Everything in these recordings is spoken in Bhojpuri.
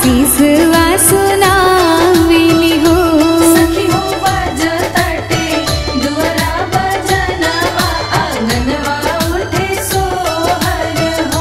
आशीषवा सुनावेली हो सखी हो बजतटे दुअरा बजनवा आंगनवा उठे सोहर हो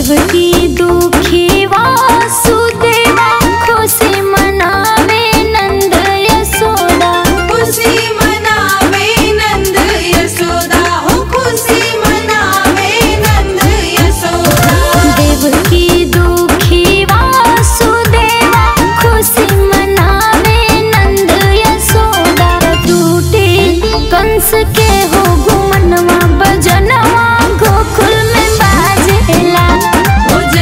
देवकी दुखी वासुदेवा खुशी मनावे नंद यशोदा खुशी मनावे नंद यशोदा हो खुशी मनावे नंद यशोदा देवकी दुखी वासुदेवा खुशी मनावे नंद यशोदा टूटे कंस के हो गुमनवा बजनवा गोकुल में बाजेला हो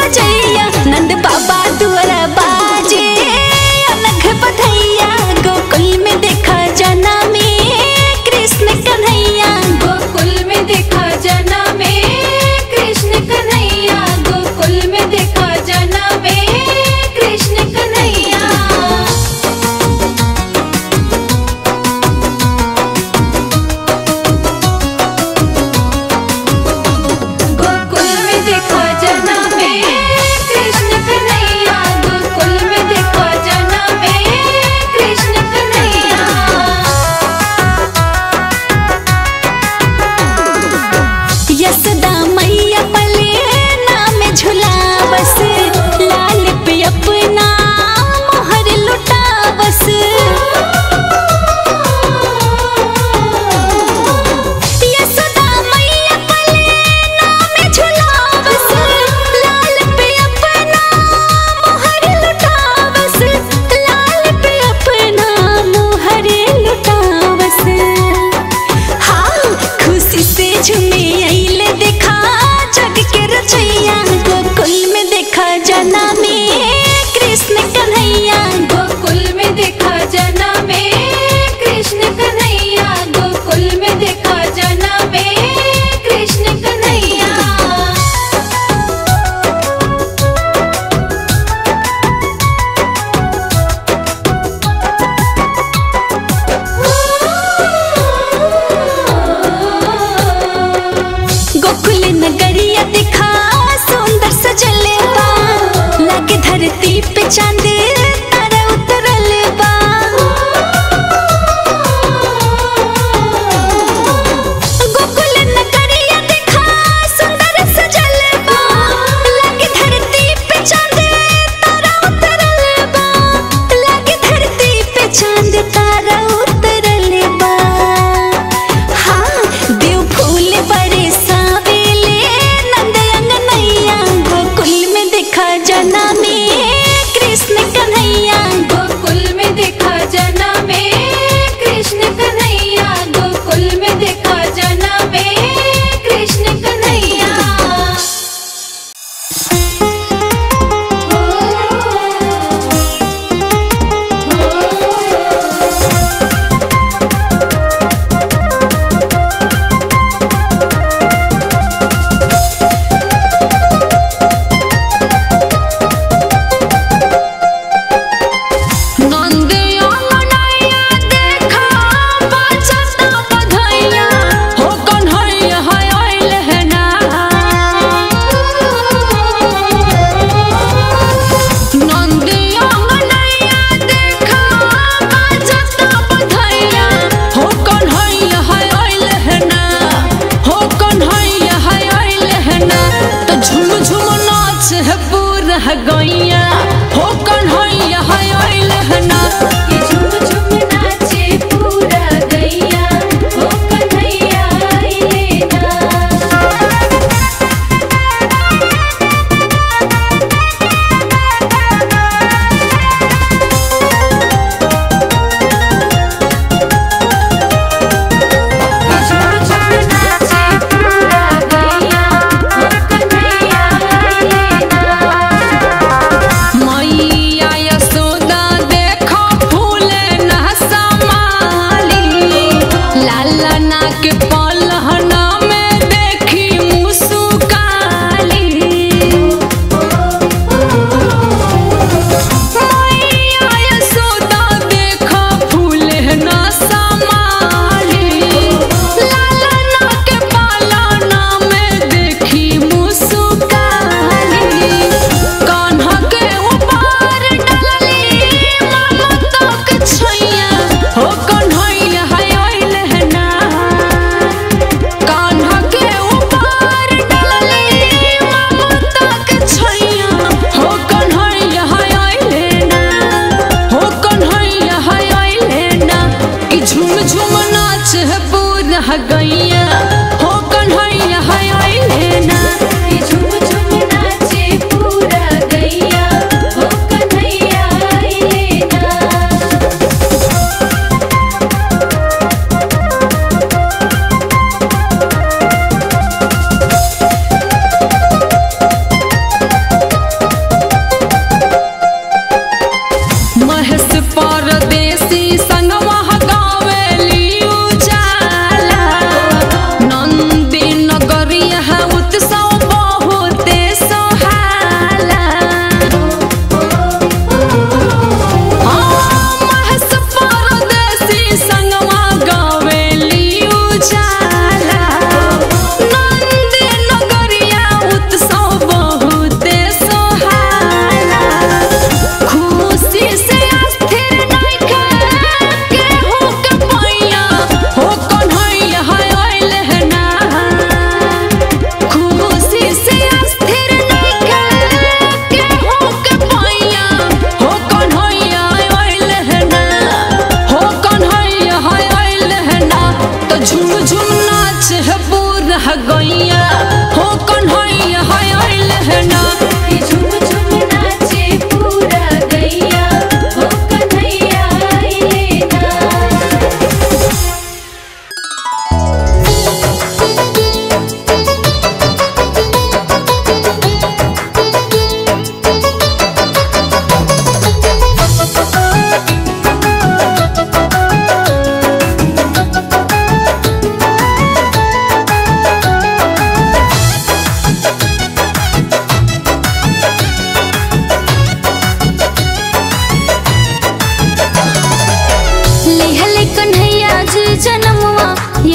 सजैया नंद बाबा दुआरा बाजे अलग बधैया गोकुल में देखा जना में कृष्ण कन्हैया गोकुल में देखा जना में कृष्ण कन्हैया गोकुल में देखा जना में कृष्ण कन्हैया गोकुल में देखा जना में कृष्ण कन्हैया गोकुल में देखा जना में कृष्ण कन्हैया यशोदा मैया पले नाम झुलावस लाल पे अपना मोहर लुटावस यशोदा मैया पले नाम झुलावस लाल पे अपना मोहर लुटावस लाल पे अपना मोहर लुटावस हाँ खुशी से झूमे अइले देखा जग के रचैया गोकुल में देखा जना में कृष्ण कन्हैया गोकुल में देखा जना में कृष्ण कन्हैया गोकुल में देखा जना में कृष्ण कन्हैया गोकुल नगरिया दिखा सुंदर सजले बा लगे धरती पे चांद तारा उतरल बा गोकुल नगरिया दिखा सुंदर सजल बा लगे धरती पे चांद तारा उतरल बा लगे धरती पे चांद तारा उतरल बा हाँ देव फूल बड़े सावेले नंद अंगनैया गोकुल में देखा जना में कृष्ण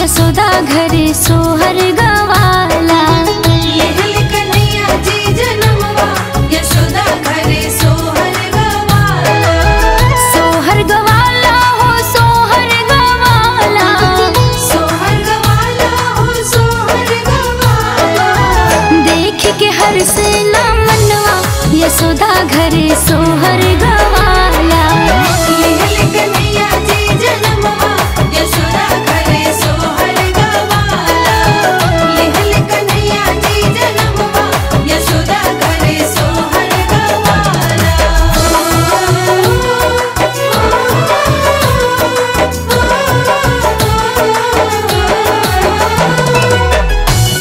यशोदा घरे सोहर गवाला लेहल कन्हैया जी जनमवा यशोदा घरे सोहर गवाला सोहर गवाला हो सोहर गवाला सोहर गवाला हो सोहर गवाला देख के हर से ना मनवा यशोदा घरे सोहर गवाला लेहल कन्हैया जी जनमवा यशोदा घरे सोहर गवाला लेहल कन्हैया जी जनमवा यशोदा घरे सोहर गवाला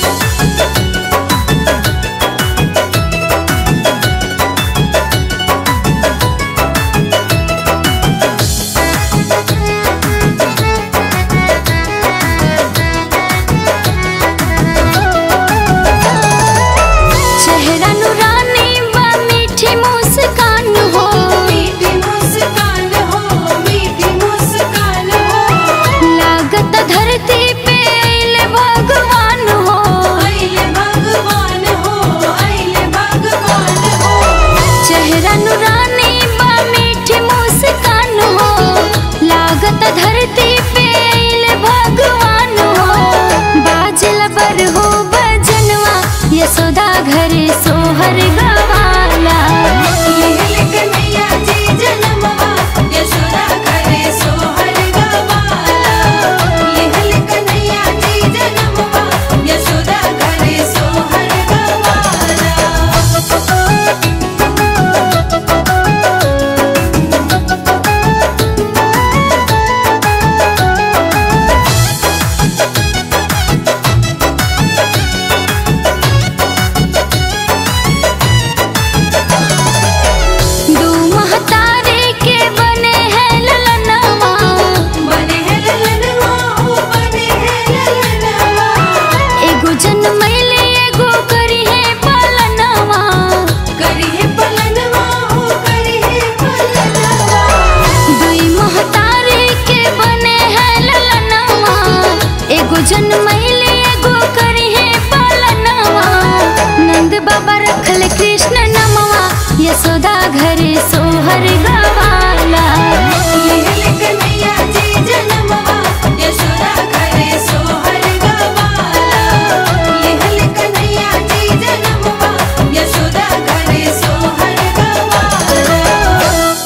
चेहरा नुरानी बा मीठी मुस्कान हो मीठी मुस्कान हो मीठी मुस्कान हो लागत धरती पे अइले भगवान हो अइले भगवान हो अइले भगवान हो चेहरा नुरानी बा मीठी मुस्कान हो लागत धरती पे अइले भगवान हो बाजल बर हो बजनवा यशोदा घरे सोहर गवाला लेहल कन्हैया जी जनमवा यशोदा घरे सोहर गवाला लेहल कन्हैया जी जनमवा यशोदा घरे सोहर दू महतारे के बने हैं ललनवा बने है ललनवा हो बने है ललनवा एगो जन्मैले एगो करी है पालनवा करी है पलनवा हो करी है पलनवा दुई महतारे के बने हैं ललनवा एगो जन्मैले एगो करी है पालनवा नंद बाबा रखल कृष्ण नमवा यशोदा घरे सोहर गवाला लेहल कन्हैया जी जनमवा यशोदा घरे सोहर गवाला लेहल कन्हैया जी जनमवा यशोदा घरे सोहर गवाला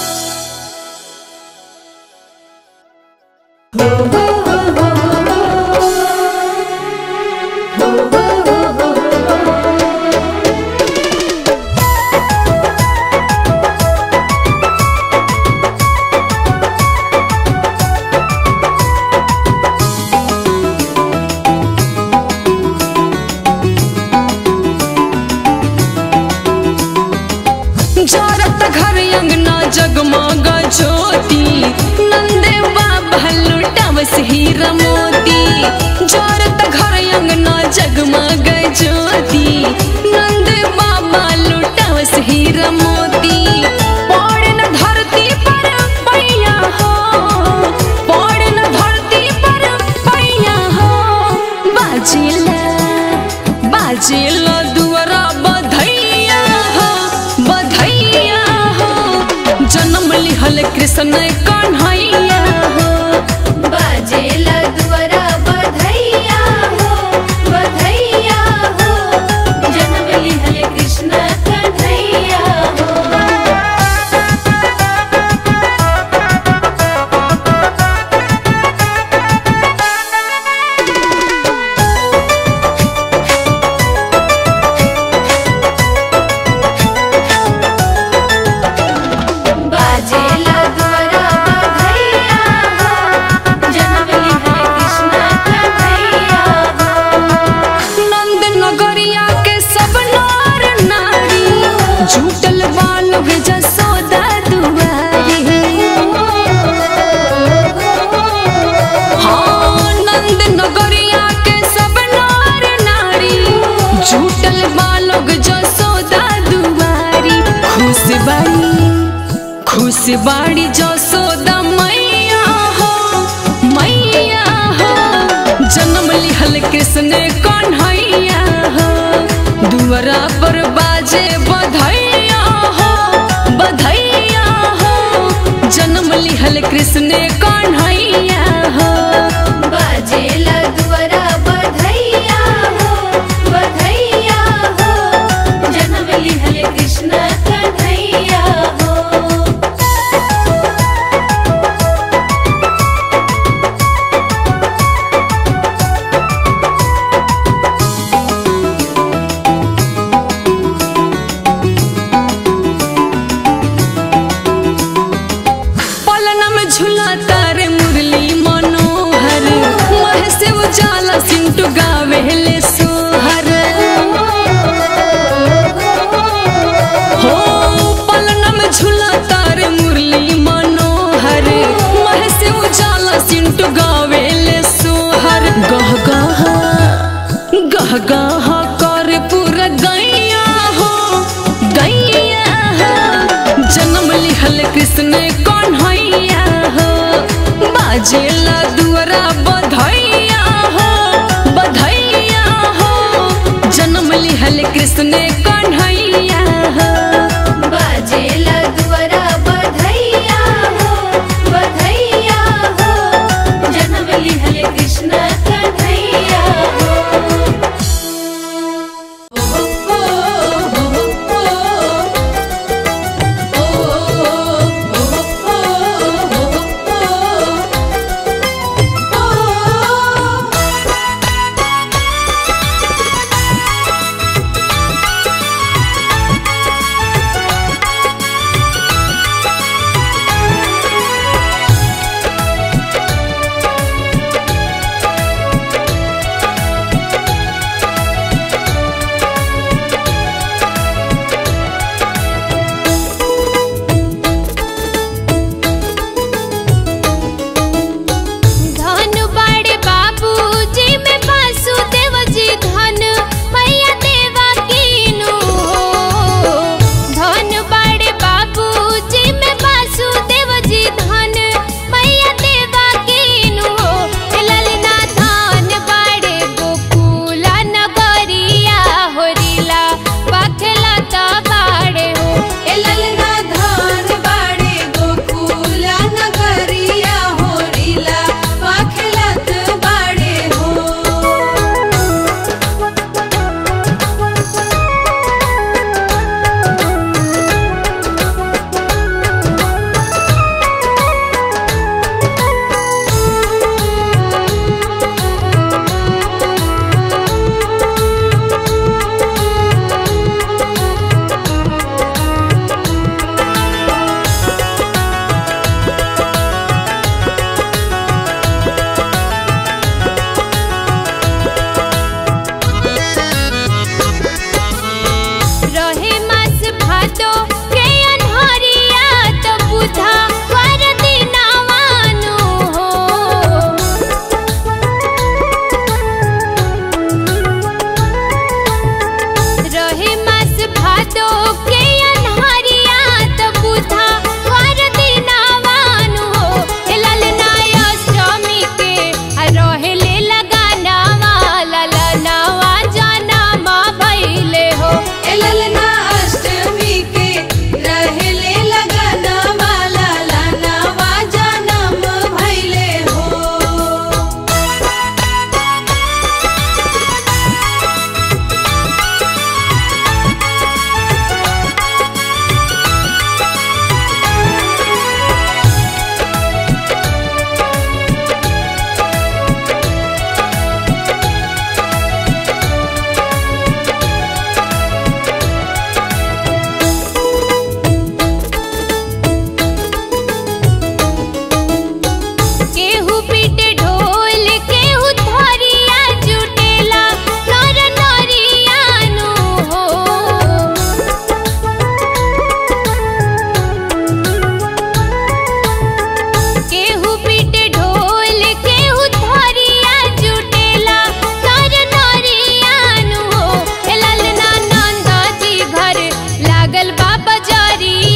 जरत घर अंगना जगमग ज्योति नंदे बाबा लुटावस हीरा मोती जरत घर अंगना जगमग ज्योति नंदे बाबा लुटावस हीरा मोती पड़े न धरती पर पैया हो पड़े न धरती पर पैया हो बाजिला बाजिला दुआरा बधैया हो बधैया हो जन्म लिहल कृष्ण कन्हैया हो बाजेला दुआरा बधैया हो बधैया हो जन्म लिहल कृष्ण कन्हैया हो बाजेला दुआरा बधैया हो जन्म लिहल कृष्ण कन्हैया हो नंद नगरिया के सब नार नारी झूठल बालुग जसोदा दुआरी हाँ नंद नगरिया के सब नार नारी झूठल बालुग जसोदा दुआरी खुश बाड़ी खुश बाड़ी जसोदा मैया हो मैया हो जन्म बाजे बधैया हो बधैया हो जन्म लिहल कृष्ण कन्हैया हो बाजेला दुआरा बधैया हो बधैया हो जन्म लिहल कृष्ण कन्हैया हो पलना में झूला तारे मुरली मनोहर मह से उजाला सिंटू गावेले सोहर हो पलना में झूला तारे मुरली मनोहर मह से उजाला सिंटू गावेले सोहर गह गह गह गह कर पूरा गैया हो गैया हो जन्म लिहल कृष्ण कन्हैया हो बाजेला दुआरा बधैया हो बधैया हो जन्म लिहल कृष्ण कन्हैया हो बाजेला दुआरा बधैया हो बधैया हो जन्म लिहल कृष्ण कन्हैया हो धन बड़े बाबू जी में वासुदेव जी धन मैया देवा कीनु हो धन बड़े बाबू जी में वासुदेव जी धन मैया देवा कीनु हो ललना धन बड़े गोकुला नगरिया होरिला बखला त बाड़े हो ललना धन बड़े गोकुला नगरिया होरिला बखलत बाड़े हो रहे मास भातो के अनहरिया त बुधा कर दिनावानु हो रहे मास भातो के अनहरिया त बुधा कर दिनावानु हो ए ललना अष्टमी के आ रहे ले लगानावा ललनावा जनमा भइले हो ए ललना अष्टमी के रहे ले लगानावा ललनावा जनम भइले हो केहू पीटे ढोल केहू थरिया जुटेला नर नरियानु हो केहू पीटे ढोल केहू थरिया जुटेला नर नरियानु हो ए ललना नंदा जी घर लागल बाबा जरिया